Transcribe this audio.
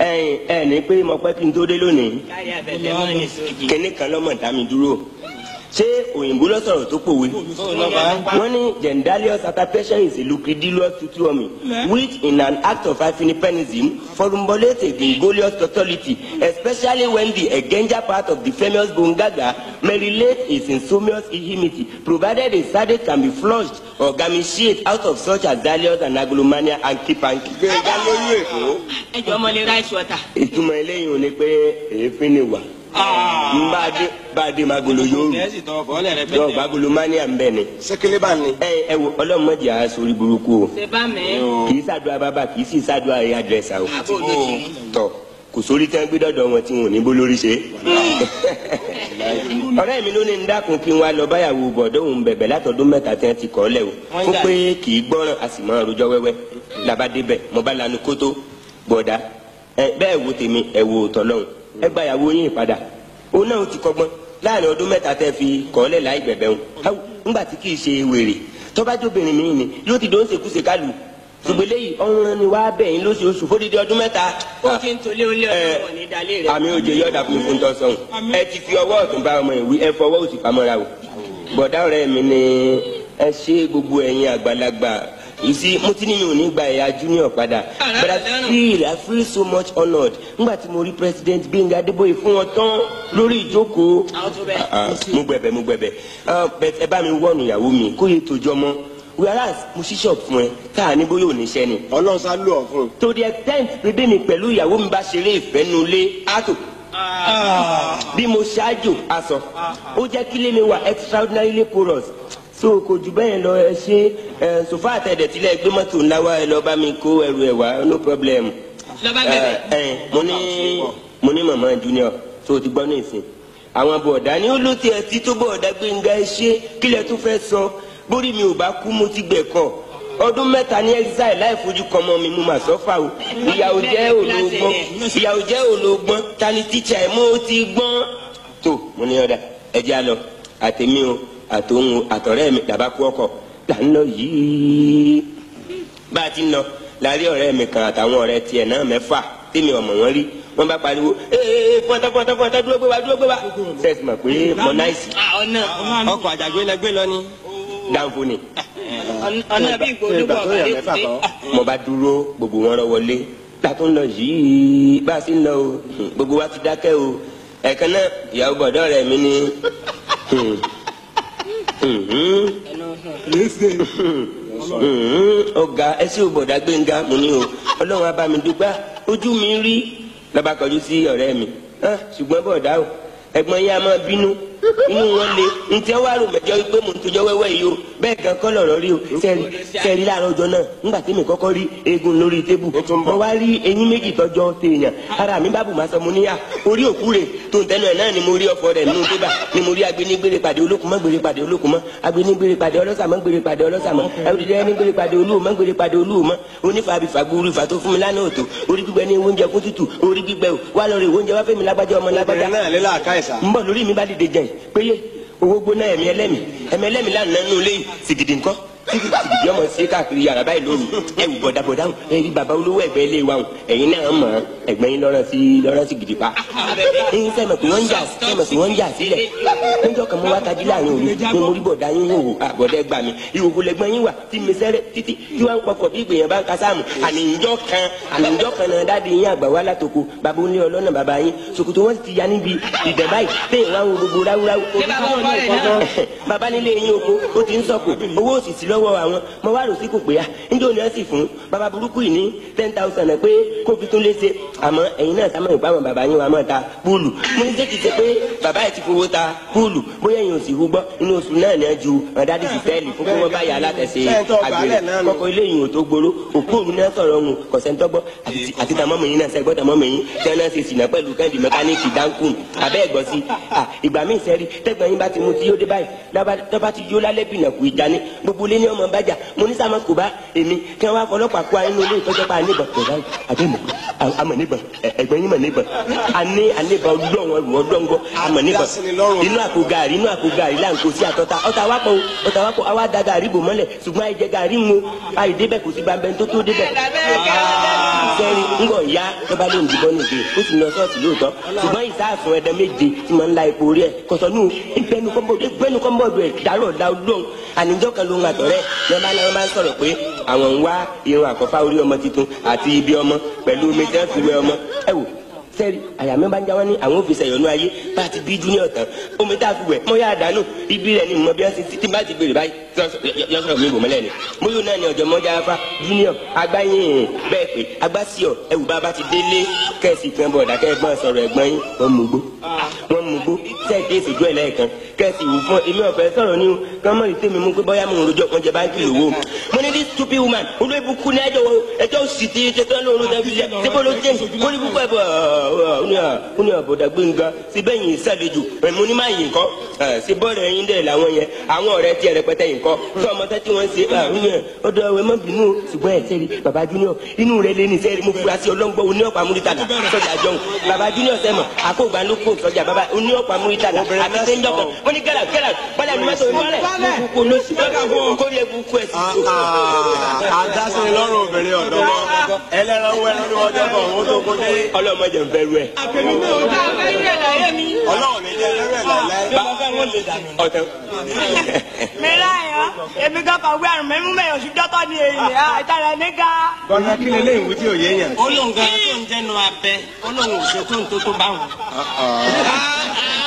ẹ̀yin ẹ̀ ní pé mo pẹ́ kí n tó dé lónìí kárí afẹ́fẹ́ mọ́ ní sójì. kíní kan lọ́mọ dá mi dúró ṣé òyìnbó ló sọ̀rọ̀ tó pòwe wọ́n ní gendalious attestation is a lucridilous tutuomi which in an act of hyphenism formulates a gregarious tautology especially when the egenja part of the famous bongaga may relate its insomnious ihimity provided a sardate can be flushed or gamified out of such as dalious and agolomania and kipanki. gbẹ̀ngà lóyún èkó. ẹ jọ ọmọ lè rice water. ìtumọ̀ eléyìí ò ní pé èéfín ni wà n bá dé bá dé magolo yóò rí kẹ́sì tọwọ́ bọ́ọ̀lẹ̀ rẹ dọ́ọ̀ bagolo mania ń bẹ̀ ni. sẹ́kẹ́lẹ́ bá ní. ẹ ẹ wo ọlọ́mọdé a sórí burúkú o ṣe bá mi. kì í ṣàdúrà bàbá kì í sì ṣàdúrà ẹ̀yà dírẹ́sà o àbò ló ti rí. tọ kò sórí tí wọn gbé dọ́dọ̀ wọn tí wọn ò ní bó lórí ṣe. ọ̀rẹ́ mi ló ní ń dákun kí n wá lọ báyàwó bọ̀dọ̀ òun bẹ̀bẹ̀ látọdún mẹ́ta tí wọ́n ti kọ́ lẹ̀ o fún pé kì í gbọ́ràn a sì máa rojọ́ wẹ́wẹ́ làbá débẹ̀ mo bá lanu kótó bọ̀dá ẹ bẹ́ẹ̀ wo tèmi ẹ wo tọ́lọ́hún ẹ gba ìyàwó yín padà òun náà ti kọ́gbọ́n láàrin ọdún mẹ́ta tẹ́ fi kọ́ lẹ̀ láì gbẹ̀bẹ̀ òun ńgbà tí kì í ṣe wèrè tọ́bájóbìnrin mi ni yóò ti dóun ṣèkúṣe kálu ṣùgbọ́n eléyìí ọ̀run ni wàá bẹ̀yìn lóṣooṣù fódìdí ọdún mẹ́ta ó ti ń tolé olé ọdún wọn ní dalé rẹ. àmì òjò yọ̀dà fún mi fún tọ́sán ẹ ti fi ọwọ́ ọ̀tún bá ọmọ ìwí ẹ fọwọ́ òsì pamọ́ra o bọ̀dá ọ̀rẹ́ mi ni ẹ ṣe gbogbo ẹ̀yin àgbàlagbà you see mo ti ní mi ò ní gba ẹ̀yà junior padà but I feel I feel so much honoured nígbà tí mo rí president Gbénga Adébóyè fún wọn tán lórí ìjókòó àwọn tó bẹ. Ah, ah, mo gbẹ̀bẹ̀ mo gbẹ̀bẹ̀ Ah, but ẹ bá mi wọ́ọ̀nù ìyàwó mi kó yẹ tójọ́ mọ́ whereas mo ṣí ṣọ́ọ̀bù fún ẹ káà ní bóyá ò ní ṣẹ́ ni ọlọ́run sá lù ọ́ fún un. to the extent pé bí mi pẹ̀lú ìyàwó mi bá ṣeré ìfẹ́ nulẹ̀ àtò bí mo ṣáájò aṣọ ó jẹ́ kí lé mi wà extraordinarily porous so kò jù bẹ́ẹ̀ lọ ẹ ṣe ẹ sofa àtẹ̀dẹ̀ tilẹ̀ gbé mọ́tò ńlá wa ẹ lọ bá mi kó ẹrù ẹ̀ wá no problem. lọ́ba ẹ bẹ̀bẹ̀. ẹ mo ní mo ní màmá junior tó o ti gbọ́ ní ìsìn àwọn bọ̀dá ni ó ló tiẹ̀ tí tó bọ̀dá Gbénga ẹ ṣe kílẹ̀ tó fẹ́ sọ bórí mi ò bá kú mo ti gbẹ̀kọ́ ọdún mẹ́ta ní exile láì fojú kan mọ́ mi mo mà sọ́fà o ìyàwó jẹ́ olóògbọ́n ìyàwó jẹ́ olóògbọ́n ta ni tíṣà ẹ̀ mo ti gbọ́n. tó mo ní ọ̀dà ẹ̀jẹ̀ á lọ àtẹ̀mí o àtòhun o àtọ̀rẹ́ mi dàbá kú ọkọ̀ là ń lọ yìí. bá a ti ń lọ láàrin ọ̀rẹ́ mi kan àtàwọn ọ̀rẹ́ tiẹ̀ náà mẹ́fà tèmi ọmọ wọn rí wọn bá pariwo ee fọntá fọntá fọntá dúró gbé wa dúró gbé wa. sẹ́ẹ̀sì mọ̀ pé mọ náìsì ọ̀nà ọkọ̀ àjàgbé lẹ gbé lọ ni. dáńfó ni. ọ̀nà bí ìgbò olúbọ̀ ọ̀bàdé kùdé. mo bá dúró gbogbo wọn rọ wọlé látó ń lọ yìí bá a sì ń lọ o gbogbo wa ti dákẹ́ o ẹ̀kan náà ìyàwó bọ̀dọ̀ rẹ̀ mi ni ọ̀gá ẹsẹ̀ òbọ̀dá Gbénga mo ní o ọlọ́run á bá mi dúpẹ́ ojú mi rí lọ́ba kọjú sí ọ̀rẹ́ mi Ah, ṣùgbọ́n bọ̀dá o ẹ̀gbọ́n yẹn a máa bínú inú wọn le ntẹ wàá rò mẹjọ wípé mò ń tojọ wẹ́wẹ́ yìí o bẹ́ẹ̀ gan kọ́ lọ̀rọ̀ rí o sẹ́ẹ̀rí sẹ́ẹ̀rí láàárọ̀ ọjọ́ náà ńgbà tí mi kọ́kọ́ rí eegun lórí tébù mo wá rí eyín méjì tọ́jọ́ téèyàn ara mi bá bù máa sọ mo níyà orí òkú rẹ̀ tó ń tẹnu ẹ̀ náà ni mo rí ọ̀fọ̀ rẹ̀ nínú bébà ni mo rí agbénigbére pàdé olókùn mọ́ gbére pàdé olókùn mọ́ agbénigbére pàdé ọlọ́sà mọ́ gbére pàdé ọlọ́sà mọ́ ẹ̀rọ̀dẹ̀dẹ̀ ní gbére pàdé olúwo mọ́ gbére pàdé olúwo mọ́ onífàbí fàgbúrú ìfà tó fún mi lánàá òtò orí gbígbẹ ní oúnjẹ fún tútù orí gbígbẹ o wà lọ rè oúnjẹ wá fẹ́mi lágbájá ọmọ lágbájá obìnrin náà lé láàká ìsà. ń bọ̀ lórí mi bá dìde jẹ́ péye owó gbóná ẹ̀mí ẹlẹ́mì ẹ̀mí ẹlẹ́mì lánàá nínú ilé yìí sìgìdì ńkọ́ sìgìdì ọmọ sí káàkiri yàrá báyìí lóru ẹ̀wù bọ̀dàbọ̀dà hùn ẹ̀rí bàbá olówó ẹ̀gbẹ́ ilé wa hùn ẹ̀yin náà mọ̀ ọ́n ẹ̀gbẹ́ yín lọ́rọ̀ sí lọ́rọ̀ sí gidi pa. ẹ̀yin sẹ́mi pé wọ́n ń jà sẹ́mi pé wọ́n ń jà sílẹ̀ níjọ́ kan mo wá tají láàrin òru ni mo rí bọ̀dà yín hò àbọ̀dẹ́ gbà mí ìhòòhò lẹ́gbọ́n yín wà tí mi sẹ́rẹ̀ títí tí wọ́n ń pọkọ̀ bí ìgbìyànjú bá ń ka sáàmù àníjọ́ kan àníjọ́ kan náà dáàdi yín àgbà wá látòkò bàbá onílé ọlọ́nà bàbá yín ṣòkòtò wọn ti ya níbi ìdẹ̀ báyìí téèyàn wá ń wo gbogbo ráúráú bàbá nílé yín oko ó ti ń sọ̀kò owó òsì sí lọ́wọ́ àwọn mo wá rò sí kò pé ya níjẹ́ òní ẹ̀ sì fún bàbá burúkú yìí ní ten thousand pé kó fi tún léṣe àmọ́ ẹ̀yin náà sámọ̀ ìpá àwọn bàbá yín wa máa ta púùlù mo ní sẹ́kì ṣe pé bàbá yìí ti fowó ta púùlù bóyá ẹ̀yin ò sì hú gbọ́ inú oṣù náà ní ju ọ̀dádì sí fẹ́ẹ̀lì fún kí wọ́n bá yà á látẹ̀sẹ̀ àgbèrè kọ́kọ́ ilé yìí ò tó gbóró òkú òru náà sọ̀rọ̀ ọ̀hún kọ̀sẹ̀ntọ́gbọ́ àti tàmọ́mọ̀ yín náà sẹ́gbọ́ tàmọ́mọ̀ yín tí wọ́n náà ṣe sìnà pẹ̀lú kẹ́ndì mẹkáníìkì dáńkùn abẹ́ ẹ̀gbọ́n sí ìgbà míì sẹ́rí tẹ́gbọ̀n yín bá ti mu tí yóò dé báyìí lọ́ba ti yó lálẹ́ bìnà kù ìjà ni gbogbo ilé ní ọmọ bájà mo ní sàmọ́ kò bá èmi kí wọ́n wá fọlọ́pàá kó ayé nínú ilé ìtọ́jọ́ pa níbọ̀ pẹ̀lú àdéhùn amọ̀ níbọn ẹ̀gbọ́n yín mọ̀ níbọn àní àníbọn ọlọ́run ẹrù ọlọ́ngọ́ amọ̀ níbọn Adásíni lọ́rùn. inú àpò gàrí inú àpò gàrí là ń kó sí àtọ́ta ọ̀tá wa pọ̀ o ọ̀tá wa pọ̀ àwa da gàrí bò mọ́lẹ̀ ṣùgbọ́n àìjẹ gàrí ń wo àìdébẹ̀ kò sí bàbẹ̀ tó tó débẹ̀ sẹ́rí ńgọ̀ ya lọ́ba ló ń dìbọn nìgbè ó sì lọ sọ́ọ̀sì lóòótọ́ ṣùgbọ́n ìsáàfún ẹ̀dá méje tí mo ń la epo orí ẹ̀ kọ̀sọ́nù ìgbẹ́nukọ́mbọ̀dù ẹ̀ dárò ọ̀dà olóhùn àníjọ́ kan ló ń àtọ̀rẹ́ ní ọba náà máa ń sọ̀rọ̀ pé àwọn ń wá irun àkọ́fà orí ọmọ tuntun àti ibi ọmọ pẹ̀lú omi tí wọ́n fi wẹ ọmọ ẹ wò sẹ́ẹ̀rì àyà mi bá ń já wọn ní àwọn òfìsẹ̀ ìyọnu ayé bá ti bí junior tán omi tá a fi wẹ̀ mọ́ yá àdánù ibi rẹ̀ ni mo bí wọ́n ti ti bá ti gbèrè báyìí yọ sọ̀rọ̀ mi bò mọ́lẹ̀ ni mo yóò náà ní ọjọ́ mọ́jà afa junior agbáyìn bẹ́ẹ̀ pé agbásíọ̀ ẹ̀wù bá bá ti délé kẹ́sì kan bọ̀ dàkẹ́ ẹ̀gbọ́n sọ̀rọ̀ ẹ̀gbọ́n yín wọ́n mú gbó wọ́n mú gbó sẹ́ẹ̀dì ìsìnkú ẹ̀ lẹ́ẹ̀kan kẹ́sì wù fún èmi ọ̀fẹ́ sọ̀rọ̀ ní o kán mọ̀ ní tèmi mú pé bọ́yá mo ń rojọ́ kan jẹ báńkì lówó mo ní this stupid woman olóyìnbó kú ní ẹjọ́ ẹjọ́ sì ti ṣe tán lóorun tẹ́ fi ṣe ṣé bó ló jẹ́ mo ní púpọ̀ ẹ̀bọ̀ ó ní àbọ̀dà gbẹ̀ngà síbẹ̀ yìí sàlejò mo ní máa yìn kọ́ ṣe bọ́ọ̀rọ̀ ẹyin dẹ̀ làwọn yẹn àwọn ọ̀rẹ́ tiẹ̀ rẹpẹtẹ yìí kọ́ tí ọmọ tẹ́ tí wọ́n ṣe ọdọ ẹwẹ́ mọ́ bínú o ṣùgbọ́n ẹ̀ sẹ́ri baba junior inú rẹ̀ lé ní sẹ́ri mo fura sí ọlọ́ngbọ́ oní ọ̀pá múrítàlà sọ́jà jọ̀hún baba junior sẹ́mọ̀ àkóògbà ló kó sọ́jà baba oní ọ̀pá múrítàlà àti sẹ́ńdọ̀ kan wọ́n ní gẹ́là gẹ́là bọ́lá ní mọ́tò ìmọ̀lẹ̀ mo kú ló sì kó yẹ kú kú ẹ̀ sí. Adásíni lọ́rùn obìnrin ọ̀dọ́ mọ́. Ẹlẹ́ran wẹ́rẹ́ ní ọjọ́ kan owó tó kó dé. ọlọ́mọdé ń fẹ́ rú ẹ̀. Ọlọ́run ní jẹ́ lẹ́rẹ̀ láìláì. ọ̀tẹ̀ mi láyọ̀ èmi kan kàn wí àrùn mẹ́mú mẹ́yọ̀ sí dọ́tọ̀ ní èyí àtàrà níga. Bọ́lá kí lè léyìn wí tí ò yé yẹn. olóhùn gan tó ń jẹnu abẹ olóhùn òṣètò tó tó bá wọn.